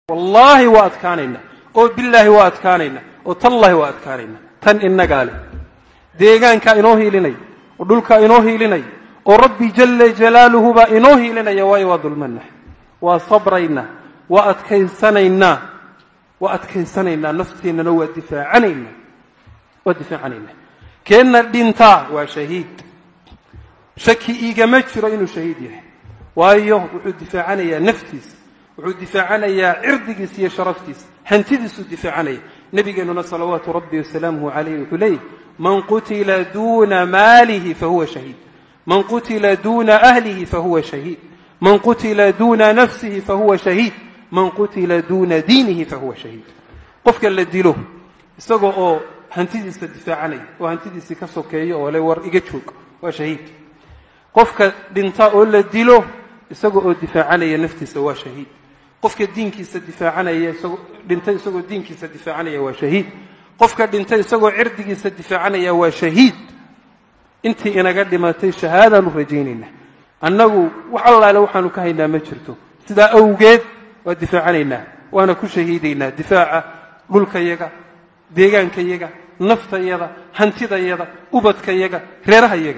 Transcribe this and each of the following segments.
wallaahi waa adkaanaynaa oo billaahi waa adkaanaynaa oo tallaahi waa adkaanaynaa tan innagaa leh deegaankaa inoo hiilinaya oo dhulkaa inoo hiilinaya oo rabbi jalla jalaaluhu baa inoo hiilinaya waayo waa dulmanah waa sabraynaa waa adkaysanaynaa waa adkaysanaynaa nafteennana waa difaacanaynaa waa difaacanaynaa keenna dhintaa waa shahiid shaki igama jiro inuu shahiid yahay waayo wuxuu difaacanayaa naftiisa wuxuu difaacanayaa cirdigiisa iyo sharaftiisa hantidiisuu difaacanaya nebigeennuna salawaatu rabbi wasalaamuhu calayh wuxuu leeyahy man qutila duuna maalihi fahuwa shahiid man qutila duuna ahlihi fahuwa shahiid man qutila duuna nafsihi fahuwa shahiid man qutila duuna diinihi fahuwa shahiid qofka la dilo isagoo oo hantidiisa difaacanaya oo hantidiisii ka sokeeyo oo le war iga joog waa shahiid qofka dhinta oo la dilo isagoo oo difaacanaya naftiisa waa shahiid qofka diinkiisa difaacanaya isagoo dhintay isagoo diinkiisa difaacanaya waa shahiid qofka dhintay isagoo cirdigiisa difaacanaya waa shahiid intii inaga dhimatay shahaadaanu rajaynaynaa annagu wax allaale waxaanu ka haynaa ma jirto sidaa awgeed waa difaacanaynaa waana ku shahiidaynaa difaaca dhulkayaga deegaankayaga naftayada hantidayada ubadkayaga reerahayaga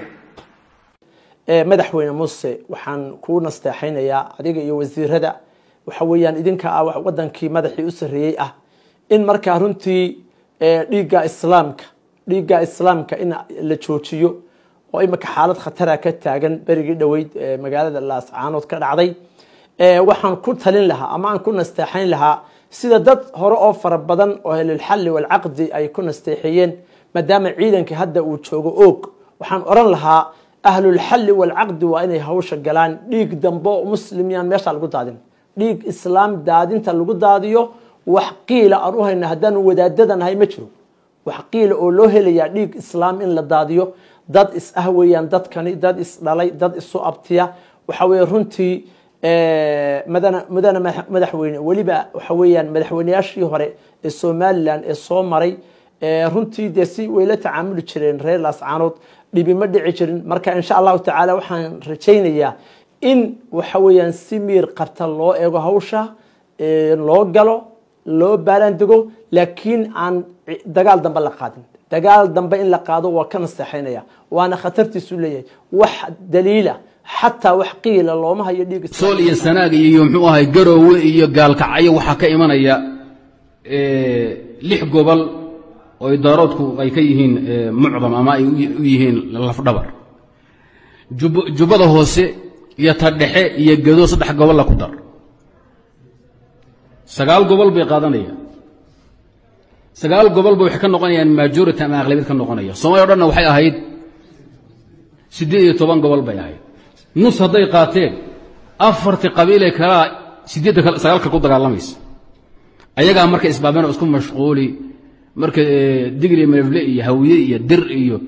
madaxweyne muuse waxaan kuu nasteexaynayaa adiga iyo wasiirada waxa weeyaan idinka ah wadankii madaxii u sarreeyey ah in markaa runtii dhiigga islaamka dhiigga islaamka in la joojiyo oo imika xaalad khatara ka taagan berigii dhoweyd magaalada laascaanood ka dhacday waxaan ku talin lahaa ama aan ku nasteexayn lahaa sida dad hore oo fara badan oo ahlulxalli walcaqdi ay ku nasteexeeyeen maadaama ciidankii hadda uu joogo oog waxaan oran lahaa ahlulxalli walcaqdi waa inay hawsha galaan dhiig dambe oo muslim yaan meesha lagu daadin dhiig islaam daadinta lagu daadiyo wax qiila aan u hayna haddaanu wadaadada nahay ma jiro wax qiila oo loo helayaa dhiig islaam in la daadiyo dad is ah weeyaan dadkani dad is dhalay dad isu abtiya waxa weeye runtii mudana mudane madaxweyne weliba waxa weeyaan madaxweyneyaashii hore ee somalilan ee soo maray runtii dee si way la tacaamuli jireen reer laascaanood dhibi ma dhici jirin marka insha allahu tacaala waxaan rajaynayaa in waxa weeyaan si miir qabta loo eego hawsha loo galo loo baalaandego laakiin aan dagaal dambe la qaadin dagaal dambe in la qaado waa ka nasteexaynaya waana khatartiisu leeyahay wax daliila xataa wax qiila looma hayo dhiig sool iyo sanaag iyo muxuu ahay garoowe iyo gaalkacyo waxaa ka imanaya lix gobol oo idaaroodku ay ka yihiin mucdam ama ay u yihiin lafdhabar jubbada hoose iyo ta dhexe iyo gedo saddex gobolla ku dar sagaal gobol bay qaadanayaan sagaal gobolba waxay ka noqonayaan majority ama aqlabiyad ka noqonaya soomaliya o dhanna waxay ahayd siddeed iyo toban gobol bay ahayd nus hadday qaateen afartii qabiilee kalaa siddeedda sagaalka ku dagaalamaysa ayagaa marka isbaabeen oo isku mashquuli marka digri melefle iyo hawiye iyo dir iyo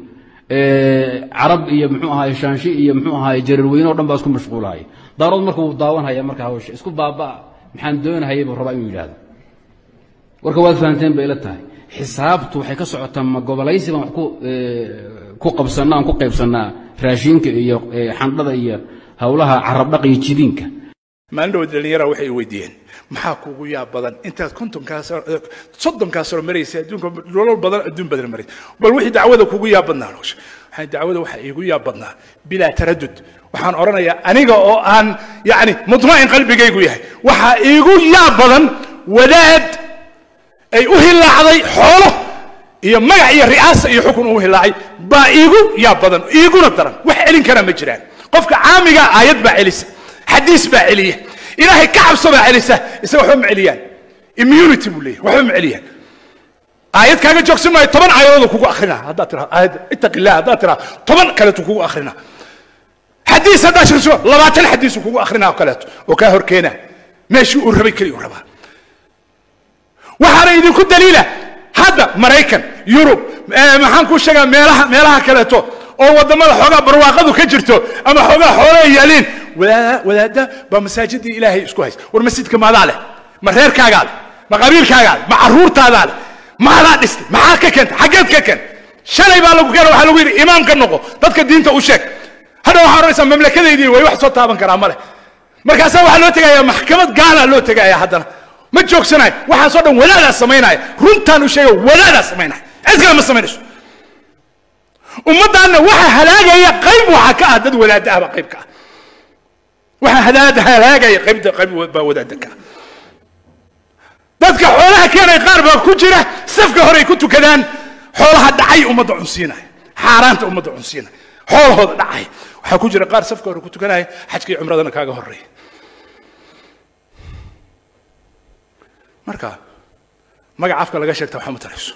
carab iyo muxuu ahaay shaanshi iyo muxuu ahaay jarirweyne o dhan baa isku mashquulahaya daarood marka wuu daawanhaya marka hawsha isku baabaa maxaan doonahayay buu rabaa inuu yidhaahdo warka waad fahanteen bay ila tahay xisaabtu waxay ka socotaa ma gobolaysi baan wax ku qabsanaa aan ku qaybsannaa raashiinka iyo xandhada iyo howlaha carabdhaq iyo jidiinka maalin dhow dhallinyara waxay weydiiyeen maxaa kuugu yaab badan intaad kontonkaas soddonkaas sano maraysa adduunka nolol badan adduun badan maraysa bal wixii dacwada kugu yaab badnaa nolosha waxaan dacwada waxaa iigu yaab badnaa bilaa taradud waxaan odhanayaa aniga oo aan yacni mudma'in qalbigaygu yahay waxaa iigu yaab badan wadaad ay u hilaacday xoolo iyo magac iyo ri'aasa iyo xukun u hilaacay baa iigu yaab badan iiguna daran wax celin kara ma jiraan qofka caamiga aayad baa celisa xadiis baa celiya ilaahay ka cabso baa celisa isaga waxba ma celiyaan immunity buu leeyahy waxba ma celiyaan aayad kaaga joogsan maayo toban aayadoodu kugu akhrina haddaad tiraa aayad ittaqi illah haddaad tiraa toban kaleetu kugu akhrina xadiis haddaad shirso labaatan xadiisu kugu akhrina oo kaleeto oo kaa hor keena meeshii uu rabay keliya uu rabaa waxaana idinku daliila hadda maraykan yurub maxaan kuu sheegaa meelaha meelaha kaleeto oo waddamada xoogaa barwaaqadu ka jirto ama xoogaa xoolo ay yaaliin wadaada wadaada baa masaajidii ilaahay isku haysa war masjidka maadaa leh ma reerkaagaa leh ma qabiilkaagaa leh ma carruurtaadaa leh maadaa dhistay maxaa ka keenta xaggeed ka keenta shalay baa lagu keena waxaa lagu yidhi imaam ka noqo dadka diinta u sheeg hadha waxaa odhanaysaa mamlakadaydii way wax soo taaban karaa ma leh markaasaa waxaa loo tegayaa maxkamad gaala loo tegayaa haddana ma joogsanayo waxaasoo dhan wadaadaa samaynaya runtaan u sheega wadaadaa samaynaya cid kale ma samaynayso ummaddaanna waxa halaagaya qayb waxaa ka ah dad wadaada ah baa qayb ka ah waxa halaada halaagaya qaybta qayb baa wadaada ka ah dadka xoolaha keenay qaar baa ku jira safka horey ku tukadaan xoolaha dhacay ummadda cunsiinaya xaaraanta ummadda cunsiinaya xoolahooda dhacay waxaa ku jira qaar safka hore ku tukanaya xajkii cumradana kaaga horeeya marka magaca afka laga sheegta waxaa ma tarayso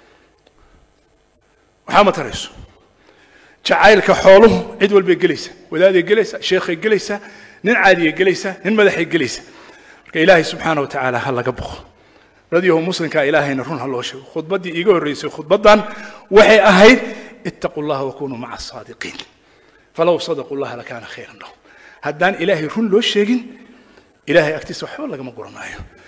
waxaa ma tarayso jacaylka xooluhu cid walbay gelaysa wadaaday gelaysa sheekhay gelaysa nin caadiyay gelaysa nin madaxay gelaysa marka ilaahay subxaana wa tacaala ha laga boqo radiyahu muslimkaa ilaahayna run ha loo sheego khudbaddii iiga horreysay khudbaddan waxay ahayd ittaquu llaha wakunuu maca asaadiqiin falow sadaquu llaha lakaana khayran lahum haddaan ilaahay run loo sheegin ilaahay agtiisa waxba lagama guranaayo